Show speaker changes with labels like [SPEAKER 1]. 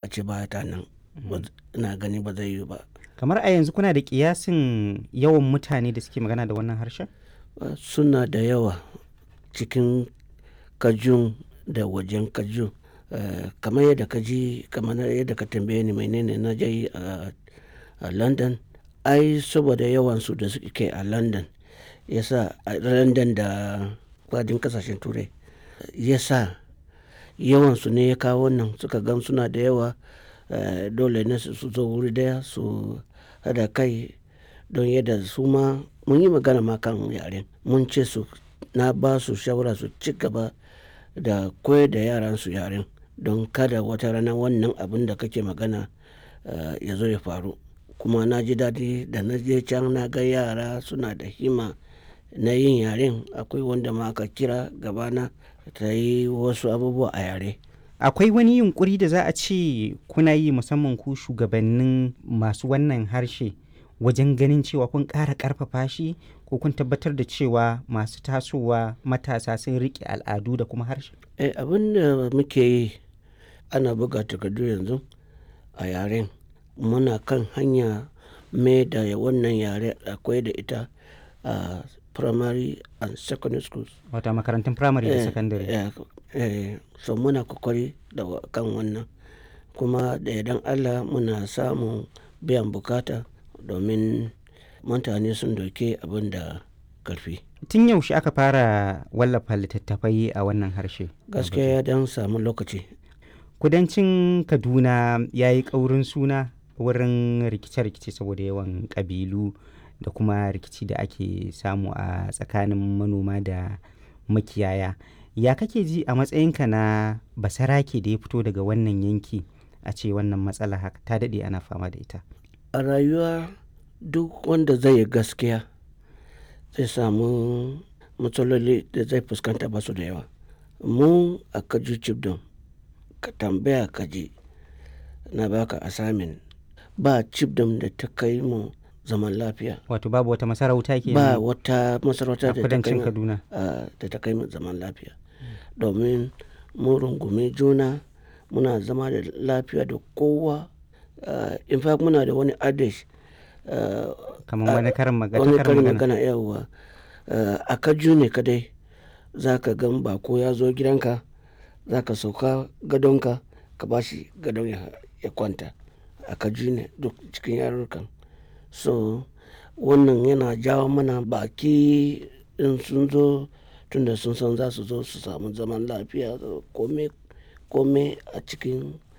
[SPEAKER 1] ce ba ta nan ina gani ba zai yi ba
[SPEAKER 2] kamar a yanzu kuna da kiyasin yawan mutane da suke magana da wannan harshen
[SPEAKER 1] suna da yawa cikin kajun da wajen kajun kamar yadda ka ji kamar yadda ka tambaye ni menene na je a london ai saboda yawansu da suke a london yasa a london da kwadin kasashen turai yasa yawansu ne ya kawo nan suka gan suna da yawa dole ne su zo wuri daya su hada kai don yadda su ma mun yi magana ma kan yaren mun ce su na ba su shawara su ci gaba da koyar da yaran su yaren don kada wata rana wannan abin da kake magana ya zo ya faru kuma na ji daɗi da na je can na ga yara suna da hima na yin yaren akwai wanda ma aka kira gabana ta yi wasu abubuwa a yare
[SPEAKER 2] akwai wani yunkuri da za a ce kuna yi musamman ku shugabannin masu wannan harshe wajen ganin cewa kun ƙara ƙarfafa shi ko kun tabbatar da cewa masu tasowa matasa sun riƙe al'adu da kuma harshe
[SPEAKER 1] eh, abin da muke yi ana buga takardu yanzu a yaren muna kan hanya mai da wannan yare akwai da ita a primary and secondary schools
[SPEAKER 2] wata makarantun primary da secondary
[SPEAKER 1] eh, eh, so muna kokari da kan wannan kuma da idan allah muna samun biyan bukata domin mutane sun doke abin da karfi
[SPEAKER 2] tun yaushe aka fara wallafa littattafai a wannan harshe
[SPEAKER 1] gaskiya ya dan samu lokaci
[SPEAKER 2] kudancin kaduna ya yi ƙaurin suna wurin rikice-rikice saboda yawan ƙabilu da kuma rikici da ake samu a tsakanin manoma da makiyaya ya kake ji a matsayinka na basarake da ya fito daga wannan yanki a ce wannan matsala haka ta daɗe ana fama da ita
[SPEAKER 1] a rayuwa duk wanda zai yi gaskiya zai samu matsaloli da zai fuskanta ba su da yawa mu a kaju cibdon ka tambaya kaji na baka asamin ba cibdon da ta kai mu zaman lafiya
[SPEAKER 2] wato babu wata masarauta ke
[SPEAKER 1] ba wata masarauta da ta kai
[SPEAKER 2] kaduna
[SPEAKER 1] da ta kai mu zaman lafiya domin mu rungumi juna muna zama da lafiya da kowa in fact muna da wani adish
[SPEAKER 2] kamar wani karin magana
[SPEAKER 1] wani karin magana yawa a kaju ne kadai za ka gan bako ya zo gidanka za ka sauka gadonka ka ba shi gadon ya kwanta a kaju ne duk cikin yarurrukan so wannan yana jawo mana baki in sun zo tunda sun san za su zo su samu zaman lafiya kome a cikin